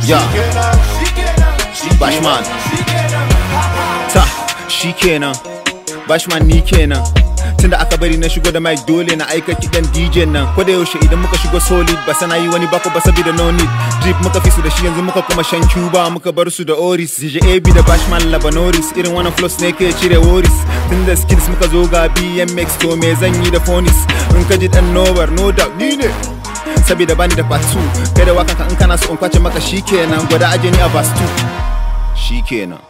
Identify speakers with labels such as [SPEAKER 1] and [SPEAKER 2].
[SPEAKER 1] Ya Bashman Ta shi kenan Bashman ni kenan Tunda aka bari na shigo da mic dole na aika kiɗan DJ nan ko da yaushe idan muka shigo solid ba sana yi wani bako ba saboda no need drip muka fi su da shi yanzu muka kuma shan cuba muka bar su da oris DJ AB da Bashman Labanoris irin wannan flows ne ke cire worries tunda skills muka zo ga BMX to me zan yi da phonis in ka ji dan nobar no doubt ni ne saboda bani da part 2 kai da wakan ka in kana so in kwace maka shikenan gwada aje ni a verse 2 shikenan